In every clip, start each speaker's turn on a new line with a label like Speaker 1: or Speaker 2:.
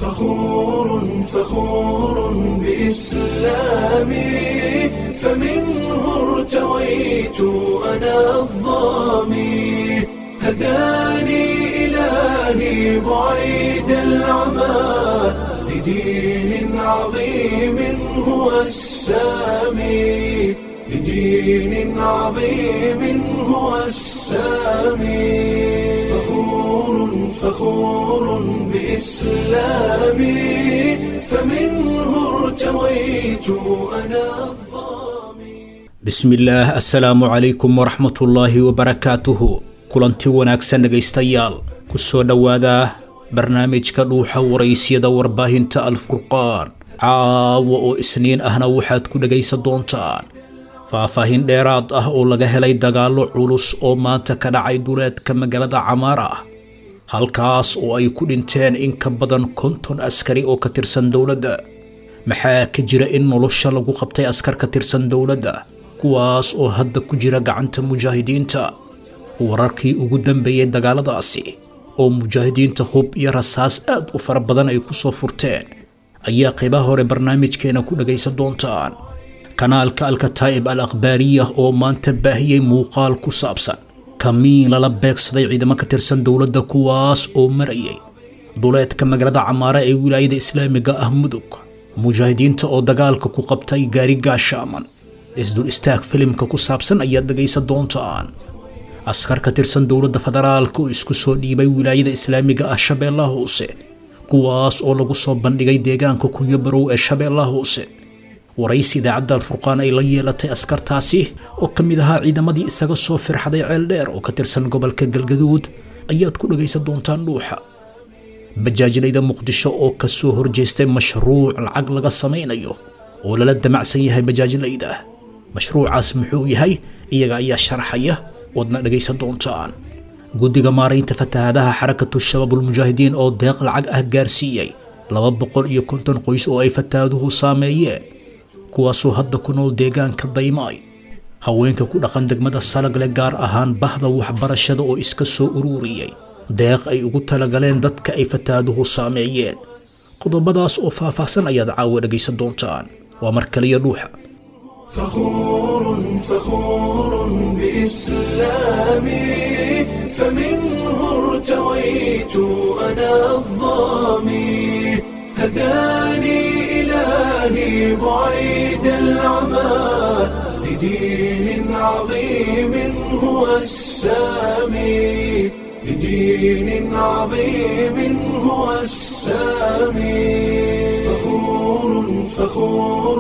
Speaker 1: فخور فخور بإسلامي فمنه ارتويت أنا الظامي هداني إلهي بعيد العمى لدين عظيم هو السامي لدين عظيم هو السامي فخور فخور بإسلامي فمنه ارتويت أنا الظامي
Speaker 2: bismillaah assalaamu calaykum waraxmatullaahi wabarakaatuhu kulanti wanaagsan dhegaystayaal ku soo dhowaada barnaamijka dhuuxa waraysyada warbaahinta alfurqaan caawa oo isniin ahna waxaad ku dhegaysan doontaan faahfaahin dheeraad ah oo laga helay dagaallo culus oo maanta ka dhacay duleedka magaalada camaara ah halkaas oo ay ku dhinteen in ka badan konton askari oo ka tirsan dowladda maxaa ka jira in nolosha lagu qabtay askar ka tirsan dowladda kuwaas oo hadda ku jira gacanta mujaahidiinta wararkii ugu dambeeyey dagaaladaasi oo mujaahidiinta hub iyo rasaas aad u fara badan ay ku soo furteen ayaa qaybaha hore barnaamijkeena ku dhagaysan doontaan kanaalka alkataa'ib al akhbaariya oo maanta baahiyey muuqaal ku saabsan kamiin lala beegsaday ciidamo ka tirsan dowladda kuwaas oo marayay duleedka magaalada camaare ee wilaayada islaamiga ah mudug mujaahidiinta oo dagaalka ku qabtay gaari gaashaaman isdul istaag filimka ku saabsan ayaad dhegaysan doontaan askar ka tirsan dowladda federaalka oo isku soo dhiibay wilaayada islaamiga ah shabeellaha hoose kuwaas oo lagu soo bandhigay deegaanka kuyo barow ee shabeellaha hoose waraysi idaacadda alfurqaan ay la yeelatay askartaasi oo ka mid ahaa ciidamadii isaga soo firxaday ceeldheer oo ka tirsan gobolka galgaduud ayaad ku dhagaysan doontaan dhuuxa bajaajinayda muqdisho oo ka soo horjeestay mashruuc lacag laga samaynayo oo lala damacsan yahay bajaajinayda mashruucaas muxuu yahay iyaga ayaa sharaxaya wadna dhagaysan doontaan guddiga maaraynta fatahaadaha xarakatu shabaabulmujaahidiin oo deeq lacag ah gaarsiiyey laba boqol iyo konton qoys oo ay fatahaaduhu saameeyeen kuwaasoo hadda ku nool deegaanka daymaay haweenka ku dhaqan degmada salagle gaar ahaan bahda waxbarashada oo iska soo ururiyey deeq ay ugu talagaleen dadka ay fatahaaduhu saameeyeen qodobadaas oo faahfaahsan ayaad caawa dhagaysan doontaan waa mar kaliya dhuuxa
Speaker 1: فخور فخور بإسلامي فمنه ارتويت أنا الظامي هداني إلهي بعيد العمى لدين عظيم هو السامي لدين عظيم هو السامي فخور فخور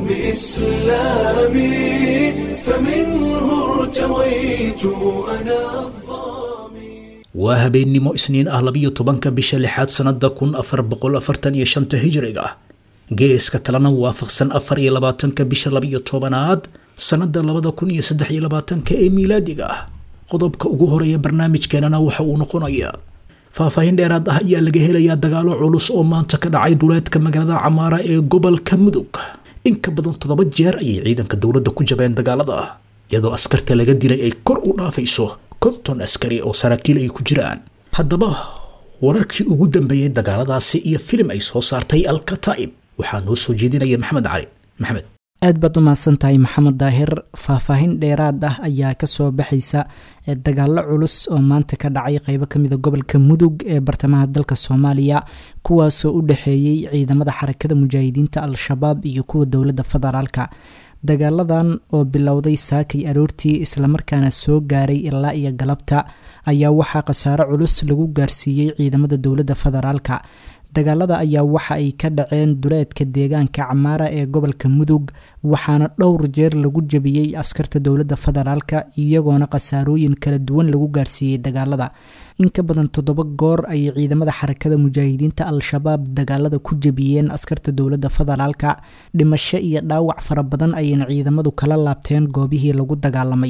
Speaker 1: بإسلامي فمنه ارتويت أنا الظامي
Speaker 2: waa habeennimo isniin ah labiyo tobanka bisha lixaad sannada kun afar boqol afartan iyo shanta hijriga geeska kalena waafaqsan afar iyo labaatanka bisha labiyo tobanaad sannada labada kun iyo saddex iyo labaatanka ee miilaadiga ah qodobka ugu horeeya barnaamijkeenana waxa uu noqonayaa faahfaahin dheeraad ah ayaa laga helayaa dagaalo culus oo maanta ka dhacay duleedka magaalada camaara ee gobolka mudug in ka badan toddoba jeer ayay ciidanka dowladda ku jabeen dagaalada iyadoo askarta laga dilay ay kor u dhaafayso konton askari oo saraakiil ay ku jiraan haddaba wararkii ugu dambeeyey dagaaladaasi iyo filim ay soo saartay alkataa'ib waxaa noo soo jeedinaya maxamed cali maxamed
Speaker 3: aad baad u mahadsan tahay maxamed daahir faahfaahin dheeraad ah ayaa kasoo baxaysa dagaallo culus oo maanta ka dhacay qeybo kamida gobolka mudug ee bartamaha dalka soomaaliya kuwaasoo u dhexeeyey ciidamada xarakada mujaahidiinta al-shabaab iyo kuwa dowladda federaalka dagaaladan oo bilowday saakay aroortii islamarkaana soo gaaray ilaa iyo galabta ayaa waxaa khasaaro culus lagu gaarsiiyey ciidamada dowladda federaalka dagaalada ayaa waxa ay ka dhaceen duleedka deegaanka camaara ee gobolka mudug waxaana dhowr jeer lagu jebiyey askarta dowladda federaalka iyagoona khasaarooyin kala duwan lagu gaarsiiyey dagaalada in ka badan toddoba goor ayay ciidamada xarakada mujaahidiinta al-shabaab dagaalada ku jebiyeen askarta dowladda federaalka dhimasho iyo dhaawac fara badan ayayna ciidamadu kala laabteen goobihii lagu dagaalamay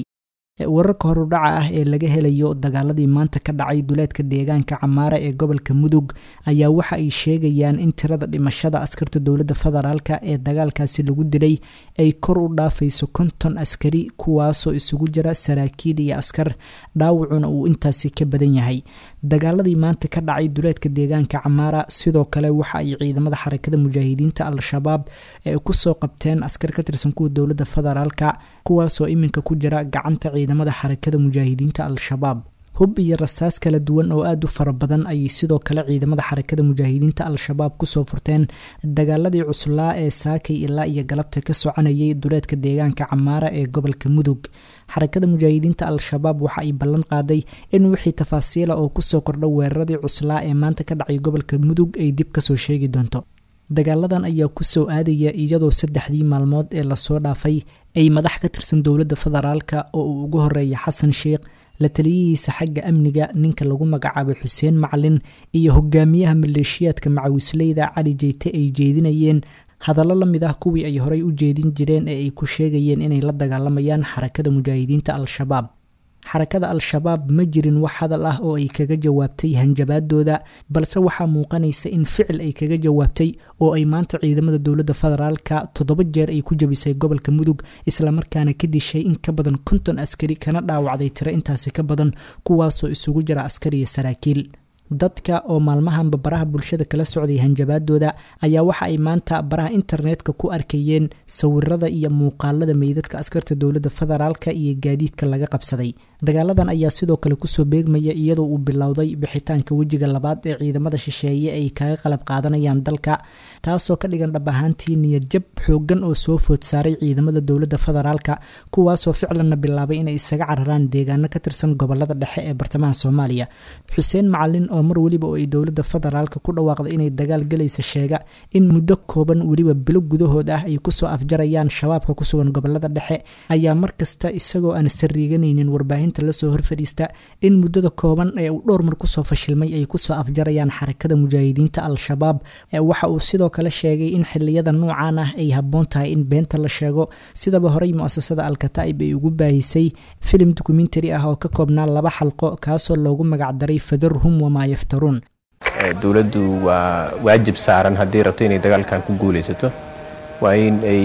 Speaker 3: wararka horudhaca ah ee laga helayo dagaaladii maanta ka dhacay duleedka deegaanka camaara ee gobolka mudug ayaa waxa ay sheegayaan in tirada dhimashada askarta dowladda federaalka ee dagaalkaasi lagu dilay ay kor u dhaafayso konton askari kuwaasoo isugu jira saraakiil iyo askar dhaawacuna uu intaasi ka badan yahay dagaaladii maanta ka dhacay duleedka deegaanka camaara sidoo kale waxa ay ciidamada xarakada mujaahidiinta al-shabaab ee kusoo qabteen askar ka tirsan kuwa dowladda federaalka kuwaasoo iminka ku jira gacanta ciidamada xarakada mujaahidiinta al-shabaab hub iyo rasaas kala duwan oo aada u fara badan ayay sidoo kale ciidamada xarakada mujaahidiinta al-shabaab kusoo furteen dagaaladii cuslaa ee saakay ilaa iyo galabta ka soconayay duleedka deegaanka camaara ee gobolka mudug xarakada mujaahidiinta al-shabaab waxa ay ballan qaaday in wixii tafaasiila oo kusoo kordha weeraradii cuslaa ee maanta ka dhacay gobolka mudug ay dib kasoo sheegi doonto dagaaladan ayaa kusoo aadaya iyadoo saddexdii maalmood ee lasoo dhaafay ay madax ka tirsan dowladda federaalka oo uu ugu horeeya xasan sheikh la taliyihiisa xagga amniga ninka lagu magacaabay xuseen macalin iyo hogaamiyaha maleeshiyaadka macawisleyda cali jeyte ay jeedinayeen hadallo la mid ah kuwii ay horey u jeedin jireen ee ay ku sheegayeen inay la dagaalamayaan xarakada mujaahidiinta al-shabaab xarakada al-shabaab ma jirin wax hadal ah oo ay kaga jawaabtay hanjabaadooda balse waxaa muuqanaysa in ficil ay kaga jawaabtay oo ay maanta ciidamada dowladda federaalka toddoba jeer ay ku jabisay gobolka mudug islamarkaana ka dishay in ka badan konton askari kana dhaawacday tiro intaasi ka badan kuwaasoo isugu jira askar iyo saraakiil dadka oo maalmahanba baraha bulshada kala socday hanjabaadooda ayaa waxa ay maanta baraha internetka ku arkayeen sawirada iyo muuqaalada meydadka askarta dowladda federaalka iyo gaadiidka laga qabsaday dagaaladan ayaa sidoo kale kusoo beegmaya iyadoo uu bilowday bixitaanka wejiga labaad ee ciidamada shisheeye ay kaga qalab qaadanayaan dalka taasoo ka dhigan dhab ahaantii niyadjab xoogan oo soo food saaray ciidamada dowladda federaalka kuwaasoo ficlanna bilaabay inay isaga cararaan deegaano ka tirsan gobolada dhexe ee bartamaha soomaaliya xuseen macalin oo mar weliba oo ay dowladda federaalka ku dhawaaqday inay dagaal galaysa sheega in muddo kooban weliba bilo gudahood ah ay kusoo afjarayaan shabaabka ku sugan gobolada dhexe ayaa markasta isagoo aan sariiganaynin warbaahinta lasoo horfadhiista in muddada kooban ee uu dhowr mar kusoo fashilmay ay kusoo afjarayaan xarakada mujaahidiinta al-shabaab waxa uu sidoo kale sheegay in xiliyada noocan ah ay habboon tahay in beenta la sheego sidaba horey mu-asasada al-kataa'ib ay ugu baahisay filim dokumentary ah oo ka koobnaa laba xalqo kaasoo loogu magacdaray fadarhum wamaa yaftaruun
Speaker 4: dowladdu waa waajib saaran haddii rabto inay dagaalkan ku guulaysato waa in ay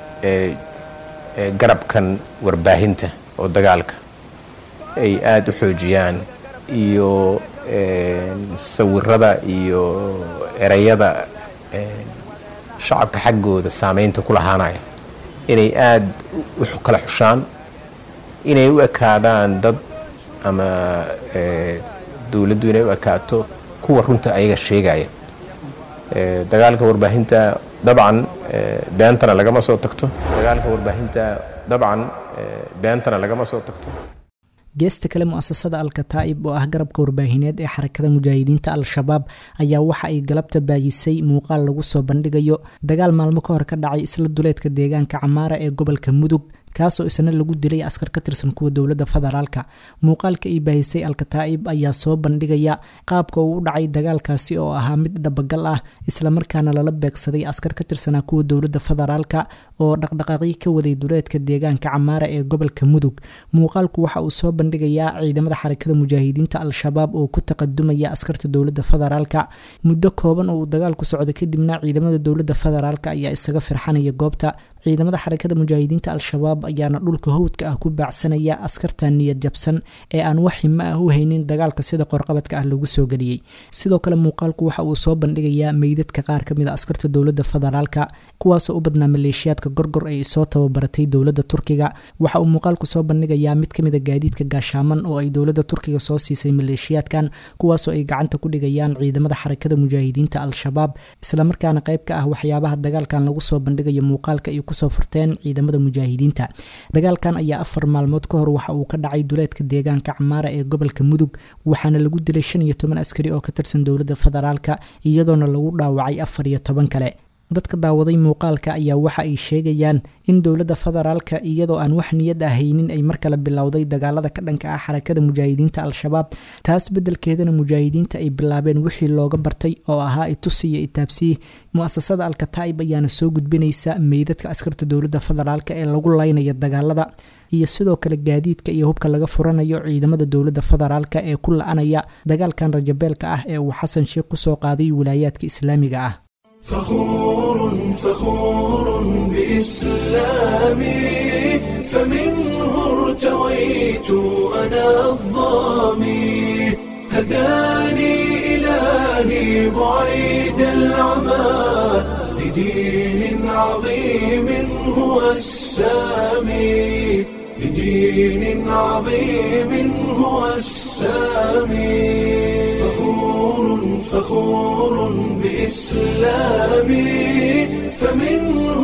Speaker 4: garabkan warbaahinta oo dagaalka ay aada u xoojiyaan iyo sawirada iyo ereyada shacabka xaggooda saameynta ku lahaanaya inay aada u kala xushaan inay u ekaadaan dad ama dowladdu inay u ekaato kuwa runta ayaga sheegaya dagaalka warbaahinta dabcan beentana lagama soo tagto dagaalka warbaahinta dabcan beentana lagama soo tagto
Speaker 3: geesta kale mu-asasada al-kataa'ib oo ah garabka warbaahineed ee xarakada mujaahidiinta al-shabaab ayaa waxa ay galabta baayisay muuqaal lagu soo bandhigayo dagaal maalmo ka hor ka dhacay isla duleedka deegaanka camaara ee gobolka mudug kaasoo isna lagu dilay askar ka tirsan kuwa dowladda federaalka muuqaalka ay baahisay al-kataa'ib ayaa soo bandhigaya qaabka uu u dhacay dagaalkaasi oo ahaa mid dhabagal ah islamarkaana lala beegsaday askar ka tirsanaa kuwa dowladda federaalka oo dhaqdhaqaaqyo ka waday duleedka deegaanka camaara ee gobolka mudug muuqaalku waxa uu soo bandhigayaa ciidamada xarakada mujaahidiinta al-shabaab oo ku taqadumaya askarta dowladda federaalka muddo kooban oo uu dagaalku socdo kadibna ciidamada dowladda federaalka ayaa isaga firxanaya goobta ciidamada xarakada mujaahidiinta al-shabaab ayaana dhulka howdka ah ku baacsanaya askarta niyad jabsan ee aan wax himo ah u haynin dagaalka sida qorqabadka ah lagu soo geliyey sidoo kale muuqaalku waxa uu soo bandhigayaa meydadka qaar ka mid a askarta dowladda federaalka kuwaasoo u badnaa maleeshiyaadka gorgor ay soo tababaratay dowladda turkiga waxa uu muuqaalku soo bandhigayaa mid kamid a gaadiidka gaashaaman oo ay dowladda turkiga soo siisay maleeshiyaadkan kuwaasoo ay gacanta ku dhigayaan ciidamada xarakada mujaahidiinta al-shabaab islamarkaana qayb ka ah waxyaabaha dagaalkan lagu soo bandhigayo muuqaalka ay kusoo furteen ciidamada mujaahidiinta dagaalkan ayaa afar maalmood ka hor waxa uu ka dhacay duleedka deegaanka camaara ee gobolka mudug waxaana lagu dilay shan iyo toban askari oo ka tirsan dowladda federaalka iyadoona lagu dhaawacay afar iyo toban kale dadka daawaday muuqaalka ayaa waxa ay sheegayaan in dowladda federaalka iyadoo aan wax niyad ah haynin ay mar kale bilowday dagaalada ka dhanka ah xarakada mujaahidiinta al-shabaab taas beddelkeedana mujaahidiinta ay bilaabeen wixii looga bartay oo ahaa itusi iyo itaabsiyi mu-asasada alkataa'ib ayaana soo gudbinaysa meydadka askarta dowladda federaalka ee lagu laynaya dagaalada iyo sidoo kale gaadiidka iyo hubka laga furanayo ciidamada dowladda federaalka ee ku la-anaya dagaalkan rajabeelka ah ee uu xasan sheekh kusoo qaaday wilaayaadka islaamiga ah
Speaker 1: فخور فخور بإسلامي فمنه ارتويت أنا الظامي هداني إلهي بعيد العمى لدين عظيم هو السامي لدين عظيم هو السامي فخور فخور بإسلامي فمنه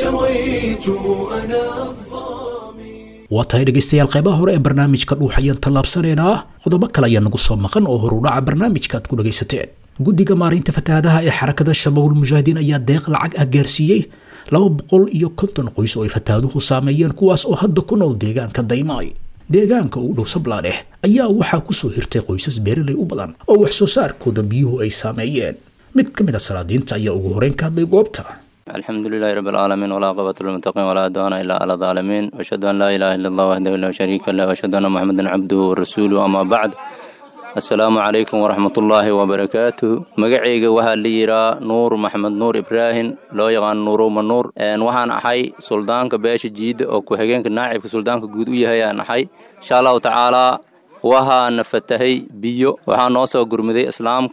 Speaker 1: ارتويت أنا الظامي
Speaker 2: waa tahay dhegaystayaal qaybaha hore ee barnaamijka dhuuxayaan tallaabsanaynaa qodobo kale ayaa nagu soo maqan oo horudhaca barnaamijka aad ku dhagaysateen guddiga maareynta fatahaadaha ee xarakada shabaabul mujaahidiin ayaa deeq lacag ah gaarsiiyey laba boqol iyo konton qoys oo ay fatahaaduhu saameeyeen kuwaas oo hadda ku nool deegaanka daymaay deegaanka ugu dhow sablaadheh ayaa waxaa kusoo hirtay qoysas beeraley u badan oo wax soo saarkooda biyuhu ay saameeyeen mid ka mid a salaadiinta ayaa ugu horeyn ka hadlay goobta
Speaker 5: الحمد لله رب العالمين ولا عقبة للمتقين ولا عدوان إلا على الظالمين وأشهد أن لا إله إلا الله وحده لا شريك له وأشهد أن محمدا عبده ورسوله أما بعد السلام عليكم ورحمة الله وبركاته مقعيق وها ليرا نور محمد نور إبراهيم لو يغان نورو من نور أن وحان أحي سلطانك باش جيد أو كوحيقينك ناعب سلطانك قود ويهي أن أحي إن شاء الله تعالى وها نفتهي بيو وها نوسو قرمدي إسلامك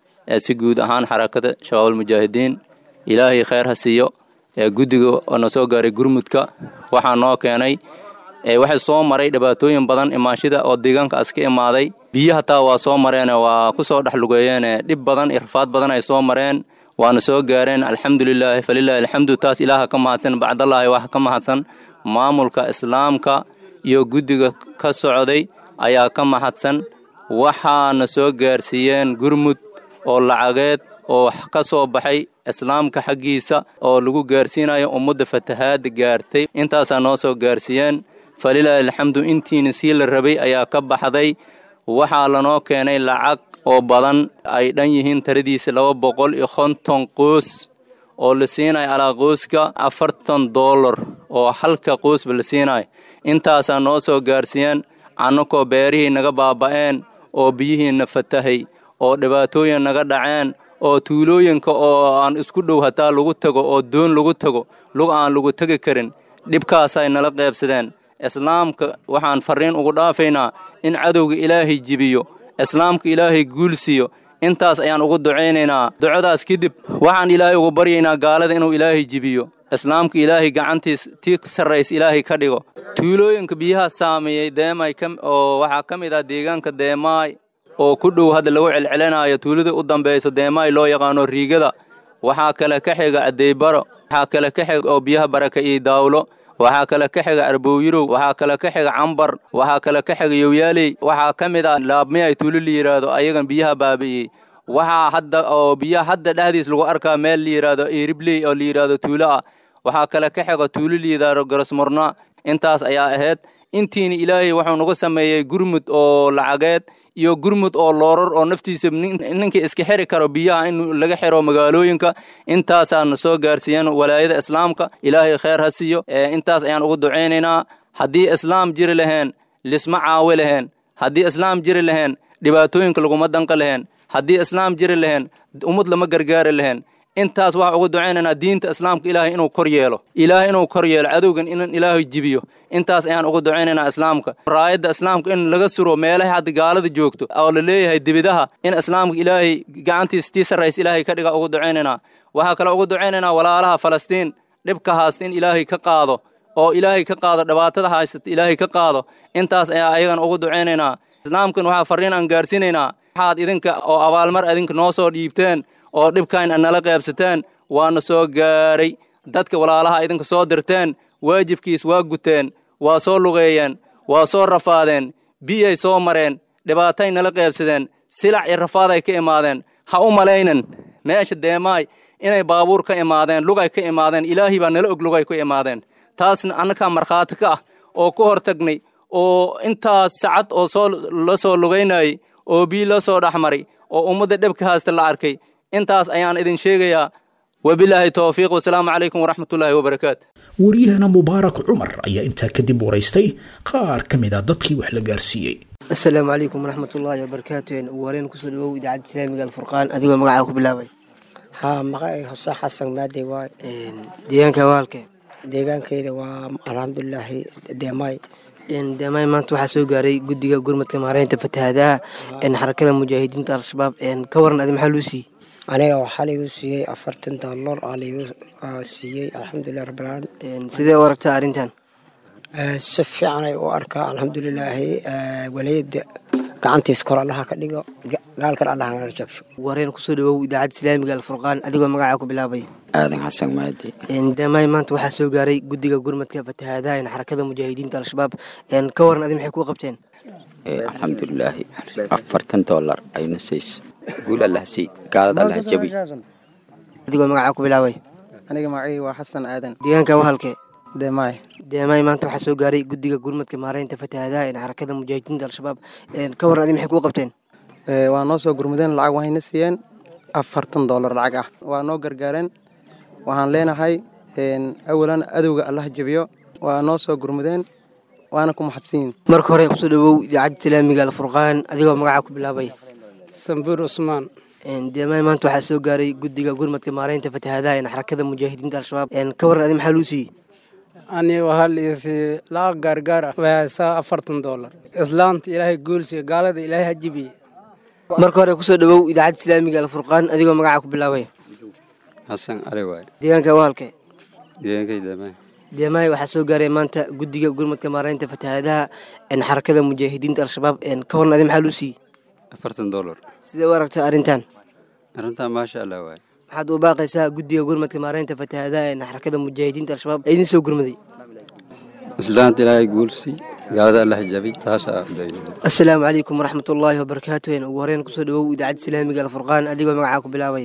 Speaker 5: si guud ahaan xarakada shabaab mujaahidiin ilaahay kheyr ha siiyo ee guddiga oo na soo gaaray gurmudka waxaa noo keenay waxay soo maray dhibaatooyin badan imaanshida oo deegaanka as ka imaaday biyo hataa waa soo mareen waa ku soo dhex lugeeyeen dhib badan iyo rafaad badan ay soo mareen waana soo gaareen alxamdulilaahi falilaahi alxamdu taas ilaaha ka mahadsan bacdallaahi wax ka mahadsan maamulka islaamka iyo guddiga ka socday ayaa ka mahadsan waxaana soo gaarsiiyeen gurmud oo lacageed oo ka soo baxay islaamka xaggiisa oo lagu gaarsiinayo ummadda fatahaadda gaartay intaasaa noo soo gaarsiiyeen falilaahi alxamdu intiina sii la rabay ayaa ka baxday waxaa lanoo keenay lacag oo badan ay dhan yihiin taradiisa laba boqol iyo konton qoos oo la siinayo alaa qooska afartan dollar oo halka qoosba la siinayo intaasaa noo soo gaarsiiyeen annakoo beerihii naga baaba'een oo biyihiina fatahay oo dhibaatooyin naga dhaceen oo tuulooyinka oo aan isku dhow hataa lagu tago oo doon lagu tago lug aan lagu tegi karin dhibkaasay nala qaybsadeen islaamka waxaan farriin ugu dhaafaynaa in cadowga ilaahay jibiyo islaamka ilaahay guulsiiyo intaas ayaan ugu ducaynaynaa ducadaas kadib waxaan ilaahay ugu baryaynaa gaalada inuu ilaahay jibiyo islaamka ilaahay gacantiis tii sarrays ilaahay ka dhigo tuulooyinka biyaha saameeyey deemay oo waxaa ka mid ah deegaanka deemaay oo ku dhow hadda lagu celcelinaayo tuulada u dambayso deemaay loo yaqaano riigada waxaa kale ka xiga adeybaro waxaa kale ka xiga oo biyaha baraka iyo daawlo waxaa kale ka xiga arbowyirow waxaa kale ka xiga cambar waxaa kale ka xiga yowyaaley waxaa ka mid ah laabmiyay tuulo la yidhaahdo ayagan biyaha baabi'iyey waxaa hadda oo biyaha hadda dhexdiis lagu arkaa meel la yidhaahdo eeribley oo la yidhaahdo tuulo ah waxaa kale ka xiga tuulo la yidhaahdo garasmurna intaas ayaa ahayd intiina ilaahay wuxuu nagu sameeyey gurmud oo lacageed iyo gurmud oo loorar oo naftiisa ninkii iska xiri karo biyaha in laga xiro magaalooyinka intaasaana soo gaarsiiyeen walaayada islaamka ilaahay kheyr ha siiyo intaas ayaan ugu ducaynaynaa haddii islaam jiri laheen lisma caawi laheen haddii islaam jiri laheen dhibaatooyinka laguma danqa laheen haddii islaam jiri laheen ummad lama gargaari laheen intaas waxaa ugu ducaynaynaa diinta islaamka ilaahay inuu kor yeelo ilaahay inuu kor yeelo cadowgan in ilaahay jibiyo intaas ayaan ugu ducaynaynaa islaamka raayadda islaamka in laga suro meelaha hadda gaalada joogto oo la leeyahay debidaha in islaamka ilaahay gacantiis tii sarrays ilaahay ka dhiga ugu ducaynaynaa waxaa kale ugu ducaynaynaa walaalaha falastiin dhibka haasta in ilaahay ka qaado oo ilaahay ka qaado dhibaatada haysata ilaahay ka qaado intaas ayaa ayagana ugu ducaynaynaa islaamkan waxaa farriin aan gaarsiinaynaa waxaad idinka oo abaalmar idinka noo soo dhiibteen oo dhibkayn ad nala qaybsateen waana soo gaaray dadka walaalaha idinka soo dirteen waajibkiis waa guteen waa soo lugeeyeen waa soo rafaadeen biyay soo mareen dhibaatay nala qaybsadeen silac iyo rafaaday ka imaadeen ha u malaynan meesha deemaay inay baabuur ka imaadeen lugay ka imaadeen ilaahay baa nala og lugay ku imaadeen taasna annagaa markhaati ka ah oo ku hor tagnay oo intaas sacad oo soo la soo lugaynayay oo bii la soo dhexmaray oo ummadda dhebka haasta la arkay intaas ayaan idin sheegayaa wabilaahi towfiiq wasalaamu calaykum waraxmatullaahi wabarakaatu
Speaker 2: wariyahana mubaarak cumar ayaa intaa kadib waraystay qaar ka mid a dadkii wax la gaarsiiyey
Speaker 6: asalaamu calaykum waraxmatullaahi wabarakaatu ugu horeen kusoo dhawow idaacadda islaamiga alfurqaan adigoo magacaa ku bilaabay
Speaker 7: haa magacay hose xasan maadey waay
Speaker 6: deegaanka waalke
Speaker 7: deegaankayda waa alxamdulilaahi deemaay
Speaker 6: deemaay maanta waxaa soo gaaray guddiga gurmadka maareynta fatahaadaha xarakada mujaahidiinta al-shabaab ka waran adi maxaa luu siiyey
Speaker 7: aniga waxaa laigu siiyey afartan doolar aa laigu siiyey alxamdulilah rabbilcaalamiin
Speaker 6: sidee u aragtaa arrintan
Speaker 7: si fiicanay u arkaa alxamdulilaahi waliyada gacantiis kor allaha ka dhigo gaalkan allaha naga jabsho
Speaker 6: wareen kusoo dhawow idaacadda islaamiga alfurqaan adigoo magacaa ku bilaabay
Speaker 7: aadan xasan maadi
Speaker 6: deemaay maanta waxaa soo gaaray guddiga gurmadka fatahaadaha xarakada mujaahidiinta al-shabaab ka waran adi maxay kuu qabteen
Speaker 8: alxamdulilaahi afartan doolar ayna sayso guul allah sii gaalad allah jabi
Speaker 6: adigoo magacaa ku bilaabay
Speaker 9: aniga magacii waa xasan aadan
Speaker 6: deegaanka wahalke
Speaker 9: deemaay
Speaker 6: deemaay maanta waxaa soo gaaray guddiga gurmadka maareynta fatahaadaha xarakada mujaahidiinta al-shabaab ka waran adi maxay kuu qabteen
Speaker 9: waa noo soo gurmudeen lacag waxayna siiyeen afartan doolar lacag ah waa noo gargaareen waxaan leenahay awalan adowga allah jabiyo waa noo soo gurmudeen waana ku maxadsanyihin
Speaker 6: marka hore kusoo dhawow idaacadda islaamiga alfurqaan adigoo magacaa ku bilaabay
Speaker 10: sambuur cusmaan
Speaker 6: deemaay maanta waxaa soo gaaray guddiga gurmadka maareynta fatahaadaha xarakada mujaahidiinta al-shabaab ka waran adi maxaa luu siiyey
Speaker 10: aniga waxaa liisi lacag gaargaar ah waxaysaa afartan doolar islaanta ilaahay guulsiya gaalada ilaahay ha jibiye
Speaker 6: marka hore kusoo dhawow idaacadda islaamiga alfurqaan adigoo magacaa ku bilaabay
Speaker 11: xasan cali waay
Speaker 6: deegaanka wahalke
Speaker 11: deegaankay deemaay
Speaker 6: deemaay waxaa soo gaaray maanta guddiga gurmadka maareynta fatahaadaha xarakada mujaahidiinta al-shabaab ka waran adi maxaa luu siiyey
Speaker 11: afartan doolar
Speaker 6: sidee u aragtaa arrintan
Speaker 11: arrintan maasha allah waay
Speaker 6: waxaad u baaqaysaa guddiga gurmadka maareynta fatahaadaha xarakada mujaahidiinta al-shabaab ee idin soo gurmaday
Speaker 11: islaanta ilaahay guulsi gaalada allah jabi taasaa
Speaker 6: assalaamu calaykum waraxmatullaahi wabarakaatu ugu horeen kusoo dhawow idaacadda islaamiga alfurqaan adigoo magacaa ku bilaabay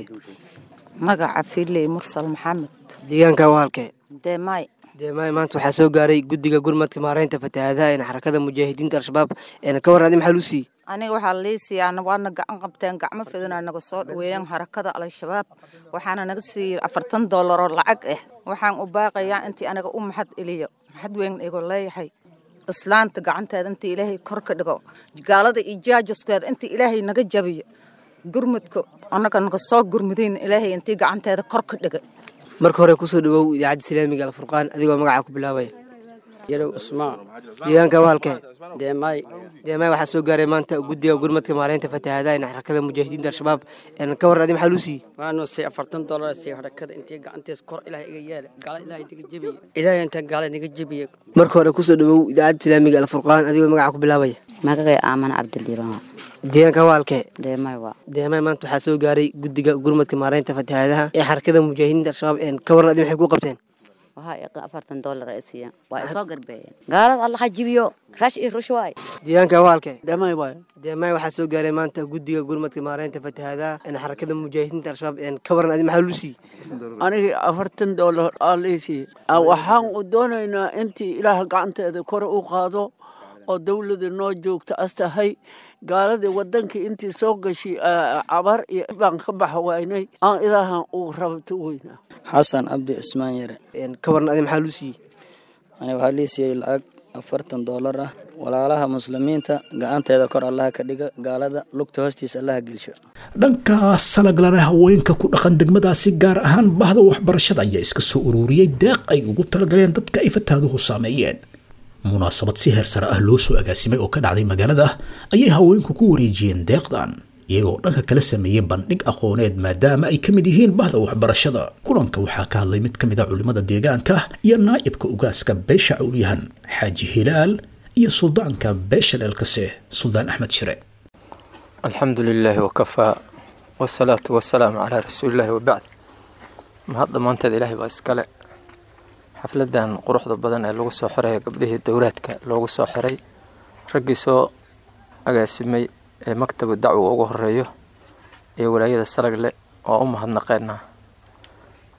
Speaker 12: magaca filey mursal maxamed
Speaker 6: deegaanka wahalke
Speaker 12: deemaay
Speaker 6: deemaay maanta waxaa soo gaaray guddiga gurmadka maareynta fatahaadaha xarakada mujaahidiinta al-shabaab ka waran adi maxaa luu siiyey
Speaker 12: aniga waxaa liisiiyaa waana gacan qabteen gacmo fidana naga soo dhaweeyeen harakada al-shabaab waxaana naga siiyey afartan doolar oo lacag ah waxaan u baaqayaa intii aniga u maxad eliyo maxad weyn igu leeyahay islaanta gacanteeda intii ilaahay kor ka dhigo gaalada iyo jaajaskeeda intii ilaahay naga jabiyo gurmudka annaga naga soo gurmudayn ilaahay intii gacanteeda kor ka dhigay
Speaker 6: marka hore kusoo dhawow idaacadda islaamiga alfurqaan adigoo magacaa ku bilaabay
Speaker 7: yarow usmaan
Speaker 6: deegaanka wahalke
Speaker 7: deemaay
Speaker 6: deemaay waxaa soo gaaray maanta guddiga gurmadka maareynta fatahaadaha xarakada mujaahidiinta al-shabaab ka waran adi maxaa luu siiyey
Speaker 7: waanu si afartan doolar siiy harakada intii gacantiis kor ilahay iga yeela gaala ilahay naga jebiye ilahay inta gaala naga jebiye
Speaker 6: marka hore kusoo dhawow idaacadda islaamiga alfurqaan adigoo magacaa ku bilaabay
Speaker 13: magacay aaman cabdiliibaan
Speaker 6: deegaanka waalke
Speaker 13: deemay waa
Speaker 6: deemay maanta waxaa soo gaaray guddiga gurmadka maareynta fatahaadaha ee xarakada mujaahidiinta al-shabaab ka waran adi maxay ku qabteen
Speaker 13: waxaa iqa afartan doolar ay siiyeen waa isoo garbeeyeen gaalada allaha jibiyo rash iyo rush waay
Speaker 6: deegaanka waalke
Speaker 7: deemay waay
Speaker 6: deemay waxaa soo gaaray maanta guddiga gurmadka maareynta fatahaadaha ee xarakada mujaahidiinta al-shabaab ka waran adi maxaa lu siiyey
Speaker 7: anigii afartan doolar aa liisiiye waxaan u doonaynaa intii ilaah gacanteeda kore u qaado oo dawlada noo joogta astahay gaaladii wadankii intii soo gashay cabar iyo baan ka baxa waynay aan ilaahan uu rabto weynaa
Speaker 14: xasan cabdi cusmaan yare
Speaker 6: ka waran adi maxaa lu siiyey
Speaker 14: aniga waxaa lii siiyey lacag afartan doolar ah walaalaha muslimiinta gacanteeda kor allaha ka dhiga gaalada lugta hoostiisa allaha gelsho
Speaker 2: dhankaas salaglana haweenka ku dhaqan degmadaasi gaar ahaan bahda waxbarashada ayaa iska soo ururiyey deeq ay ugu talagaleen dadka ay fataaduhu saameeyeen munaasabad si heer sare ah loo soo agaasimay oo ka dhacday magaalada ayay haweenku ku wareejiyeen deeqdan iyagoo dhanka kala sameeyey bandhig aqooneed maadaama ay ka mid yihiin bahda waxbarashada kulanka waxaa ka hadlay mid ka mid a culimmada deegaanka iyo naa'ibka ugaaska beesha cawlyahan xaaji hilaal iyo suldaanka beesha dheelkase suldaan axmed shire
Speaker 15: alxamdu lilaahi wakafaa wasalaatu wasalaamu calaa rasuulillaahi wabacd mahad dhammaanteed ilaahay baa iskale xafladan quruxda badan ee lagu soo xiraya gabdhihii dowlaadka loogu soo xiray raggii soo agaasimay ee maktabu dacwa ugu horeeyo iyo walaayada salagle oo u mahadnaqeena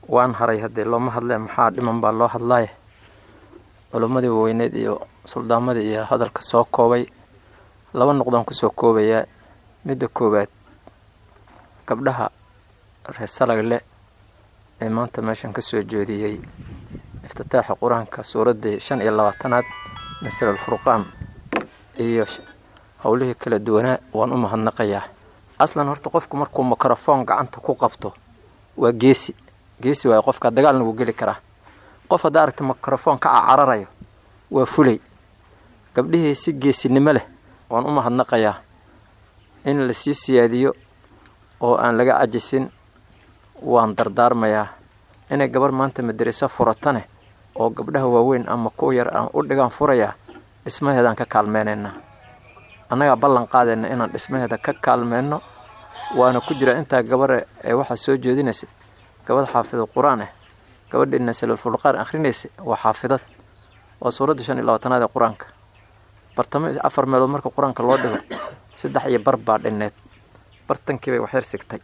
Speaker 15: waan haray haddee looma hadlee maxaa dhiman baa loo hadlaaye culimmadii weyneed iyo suldaamadii iyo hadalka soo koobay laba noqdaan kusoo koobayaa midda koowaad gabdhaha reer salagle ee maanta meeshan ka soo jeediyey iftitaaxa qur-aanka suuraddii shan iyo labaatanaad masal alfurqaan iyo howlihii kala duwanaa waan u mahadnaqayaa aslan horta qofku markuu mikrofoon gacanta ku qabto waa geesi geesi waayo qofka dagaalna wuu geli karaa qof haddaa aragta mikrofoon ka cacararayo waa fulay gabdhihii si geesinimo leh waan u mahadnaqayaa in la sii siyaadiyo oo aan laga cajisin waan dardaarmayaa inay gabar maanta madariso furatane oo gabdhaha waaweyn ama kuwa yar aan u dhigaan furayaa dhismaheedaan ka kaalmeynaynaa annagaa ballan qaadayna inaan dhismaheeda ka kaalmeyno waana ku jira intaa gabare ee waxaa soo jeedinaysa gabadh xaafidad qur-aan ah gabadhii nasalulfulqaan akhrinaysa waa xaafidad waa suuradda shan iyo labaatanaad ee qur-aanka bartamo afar meelood marka qur-aanka loo dhigo saddex iyo bar baa dhinneed bartankiibay waxyar sigtay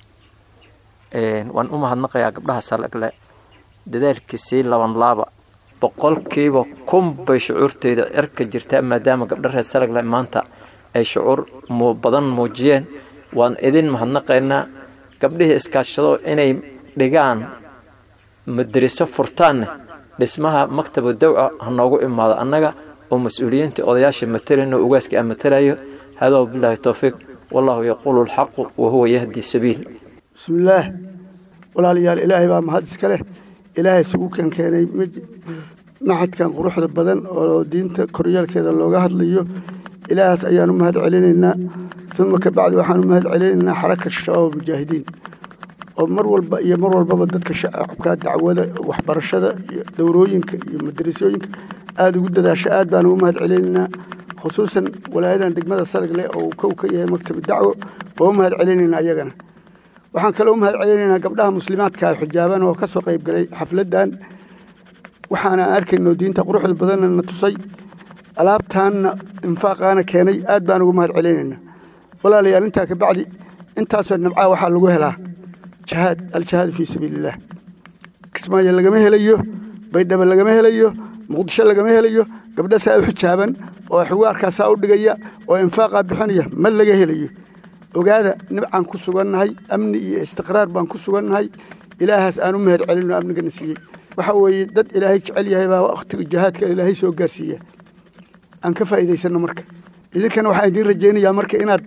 Speaker 15: waan u mahadnaqayaa gabdhaha salagle dadaalkii sii laban laaba boqolkiiba kun bay shucuurteyda cirka jirtaa maadaama gabdha reer salagle maanta ay shucuur badan muujiyeen waan idin mahadnaqaynaa gabdhihii iskaashado inay dhigaan madariso furtaanne dhismaha maktaba dawca ha noogu imaado annaga oo mas-uuliyiinta odayaasha matalayno ugaaska aan matalayo hada wabilaahi towfiiq wallahu yaquulu alxaqu wa huwa yahdi sabiil
Speaker 16: bismillaah walaalayaal ilaahay baa mahad iska leh ilaahay isugu keenkeenay maxadkan quruxda badan oo diinta koryeelkeeda looga hadlayo ilaahaas ayaan u mahad celinaynaa uma kabacdi waxaan u mahad celinaynaa xaraka shabaab almujaahidiin oo mar walba iyo mar walbaba dadka shacabka dacwada waxbarashada iyo dowrooyinka iyo madarasooyinka aada ugu dadaasha aad baan ugu mahad celinaynaa khusuusan walaayadan degmada salagle oo uu kow ka yahay maktabi dacwo waa u mahad celinaynaa iyagana waxaan kaloo u mahad celinaynaa gabdhaha muslimaadka ah xijaaban oo ka soo qayb galay xafladdan waxaana aan arkayno diinta quruxda badanna na tusay alaabtaanna infaaqaana keenay aad baan ugu mahad celinaynaa walaalayaal intaa ka bacdi intaasoo nabcaa waxaa lagu helaa jihaad aljihaad fii sabiilillaah kismaayo lagama helayo baydhabo lagama helayo muqdisho lagama helayo gabdha saa u xijaaban oo xiwaarkaasaa u dhigaya oo infaaqaa bixinaya ma laga helayo ogaada nibcaan ku sugannahay amni iyo istiqraar baan ku sugannahay ilaahaas aan u mahad celinoo amnigana siiyey waxa weeye dad ilaahay jecel yahay baa wakhtiga jihaadka ilaahay soo gaarsiiya aan ka faa'iidaysanno marka idinkana waxaan idiin rajaynayaa marka inaad